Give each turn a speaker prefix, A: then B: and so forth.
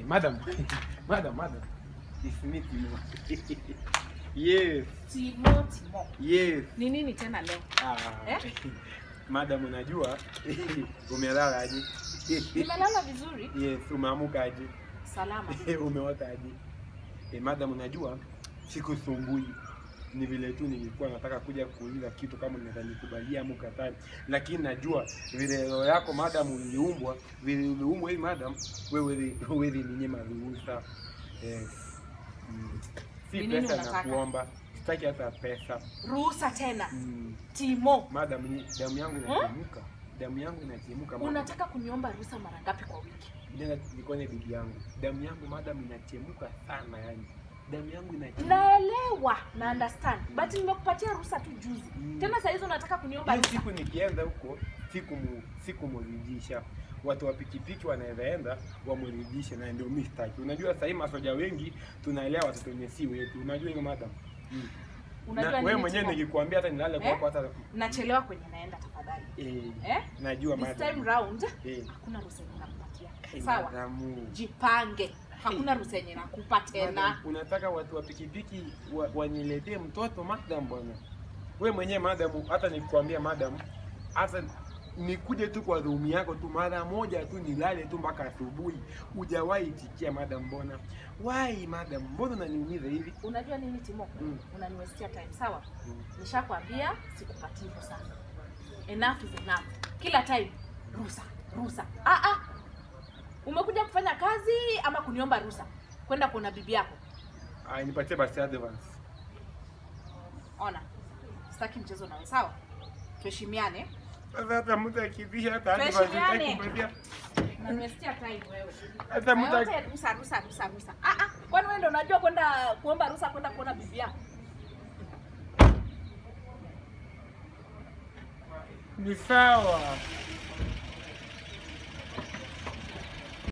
A: madam, madam, madam. It's me, Timo. yes,
B: Timo, Timo.
A: yes.
B: Ni nini tena leo?
A: Ah,
B: Eh?
A: madam, unajua umelala aje?
B: Nimelala vizuri,
A: yes, umeamuka aje?
B: salama.
A: umeota aje? Eh, madam, unajua sikusumbui ni vile tu nilikuwa nataka kuja kuuliza kitu kama unaweza nikubalia ama ukataa, lakini najua vile roho yako madam uliumbwa, vile uliumbwa hii madam, wewe wewe ni nyema ruhusa. Yes. Mm. Si
B: Ni nini
A: pesa
B: unataka?
A: nakuomba, sitaki hata pesa.
B: Ruhusa tena.
A: Mm.
B: Timo,
A: Madam, ni damu yangu inachemka. Damu yangu inachemka. madam.
B: unataka kuniomba ruhusa mara ngapi kwa wiki?
A: Nenda nikone bibi yangu. Damu yangu madam inachemka sana yani. Damu yangu inachemka.
B: Naelewa na understand, but nimekupatia ruhusa tu juzi.
A: Mm.
B: Tena saa hizo unataka kuniomba
A: Hiyo
B: ruhusa.
A: siku nikienda huko siku sikumridhisha. Watu wa pikipiki wanaweza enda wamridhishe, na ndio mimi sitaki. Unajua sasa hivi masoja wengi tunaelewa watoto wenye si wetu. Unajua hiyo madam. Mm.
B: Unajua
A: Na wewe
B: nini
A: mwenyewe
B: Timo?
A: nikikwambia hata nilale
B: Eh?
A: kwako hata
B: Nachelewa kwenye naenda tafadhali.
A: eh,
B: Eh?
A: najua
B: This
A: madam.
B: time round
A: Eh.
B: hakuna ruhusa yenye nakupatia.
A: Eh,
B: Sawa?
A: madamu.
B: Jipange. Hakuna ruhusa yenye nakupa tena.
A: Madam, unataka watu wa pikipiki wa- waniletee mtoto madam bwana we mwenyewe madam hata nikwambia madam hata nikuje tu kwa room yako tu mara moja tu nilale tu mpaka asubuhi hujawahi itikia madam mbona why madam mbona unaniumiza hivi
B: Unajua nini Timo?
A: Mm.
B: Unaniwestia time, sawa?
A: Mm.
B: Nishakwambia sikupatii ruhusa. Enough is enough. Kila time ruhusa, ruhusa. Ah ah. Umekuja kufanya kazi ama kuniomba ruhusa? Kwenda kuona bibi yako.
A: Ah, nipatie basi advance
B: Ona. Sitaki mchezo nawe, sawa? Tuheshimiane.
A: sasa hata mtu akivisha hata advance
B: Tuheshimiane.
A: sitaki kupatia
B: Unaniwestia time wewe.
A: hata mtu aki-
B: Yote ruhusa, ruhusa, ruhusa, ruhusa. Ah ah. Kwani wewe ndio unajua kwenda kuomba ruhusa kwenda kuona bibi yako?
A: ni sawa